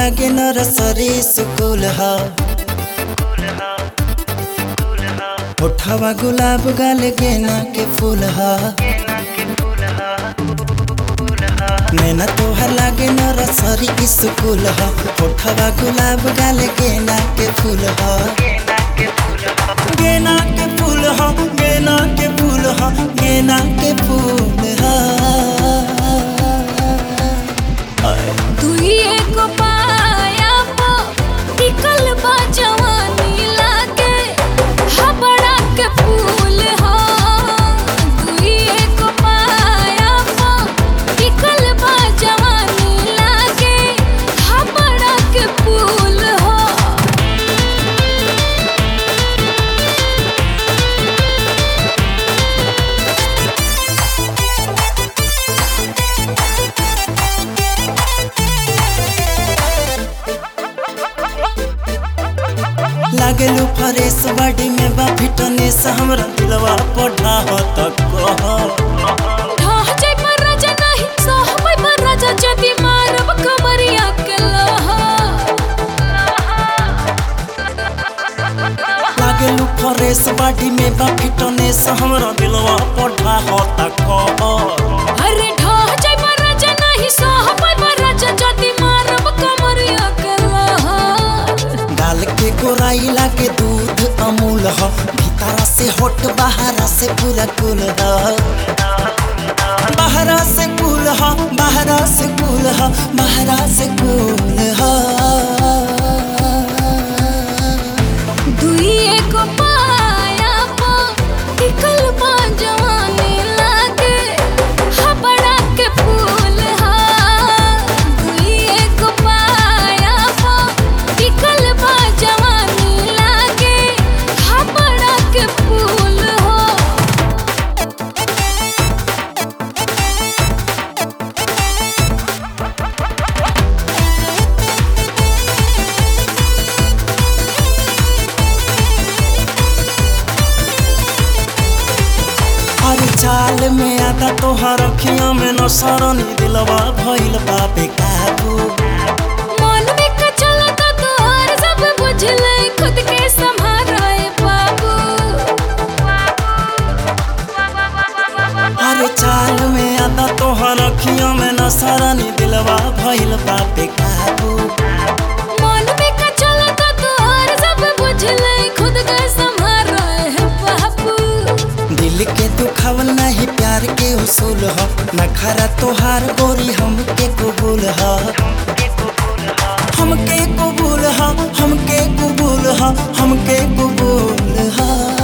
लागे नरसरी सुकुल हा होठवा गुलाब गाल गेना के फूल हा नैना तोहर लागे नरसरी स्कूल हा होठवा गुलाब गाल गेना के फूल हा गेना के फूल हा गेना के फूल हा गेना के फूल हा दुई एगो पाया पो टिकल बा जवानी लागे हबड़ा के फूल हो दुई एगो पाया पो टिकल बा जवानी लागे हबड़ा के फूल हो लागलू फरेस बॉडी में बा फिटनेस हमरा दिलवा पढ़ा हो तक कह ढाह जाय पर राजा नाही सहबै पर राजा जदी मारब कमरिया के लहा लागलू फरेस बॉडी में बा फिटनेस हमरा दिलवा पढ़ा हो तक कह अरे ढाह जाय पर राजा नाही सहबै पर राजा जदी मारब कमरिया के लहा गाल के गोराई लागे दूध अमूल ह भीतरा से होट बाहरा से पूरा कुल ह बाहरा से कुल ह बाहरा से कुल ह बाहरा से कुल ह दुई एगो पाया पो टिकल बा जवानी लागे हबड़ा के फूल हा दुई एगो पाया पो टिकल बा जवानी लागे हबड़ा के फूल हो अरे चाल में आता तोहर अखियां में न सरनी दिलवा भइल बापे काबू मन में का चलता तोहर सब बुझले खुद के संभाराए बाबू अरे चाल में आता तोहर अखियां में न सरनी दिलवा भइल बापे काबू मन में का चलता तोहर सब बुझले खुद के संभाराए बाबू दिल के दुखावल नहीं प्यार के उसूल ह नखरा तोहार गोरी हमके कबूल ह हमके कबूल ह हमके कबूल ह हमके कबूल ह